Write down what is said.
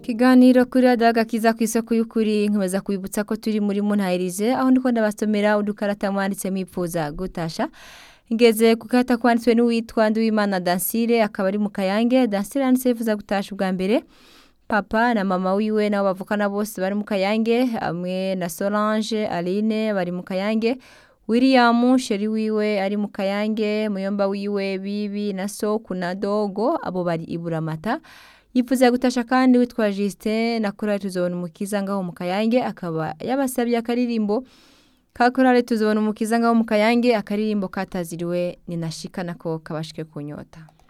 Ikiganiro kuri radiyo agakiza ku isoko y'ukuri nkomeza kubibutsa ko turi muri muntahirize aho ndiko ndabasomera udukarata mwanditse mwipfuza gutasha ngeze ku karata kwanditswe n'uwitwa Nduwimana Dansire akaba ari mu Kayange Dansire yanditse yifuza gutasha ubwa mbere papa na mama wiwe nabo bavukana bose bari mu Kayange hamwe na Solange Aline bari mu Kayange William sheri wiwe ari mu Kayange muyomba wiwe bibi na Soku na Dogo abo bari iburamata yifuza gutasha kandi witwa Justin na korali tuzobona umukiza ngaho mu Kayange akaba yabasabye akaririmbo ka korali tuzobona umukiza ngaho mu Kayange akaririmbo kataziriwe ni nashika nako kabashike kunyota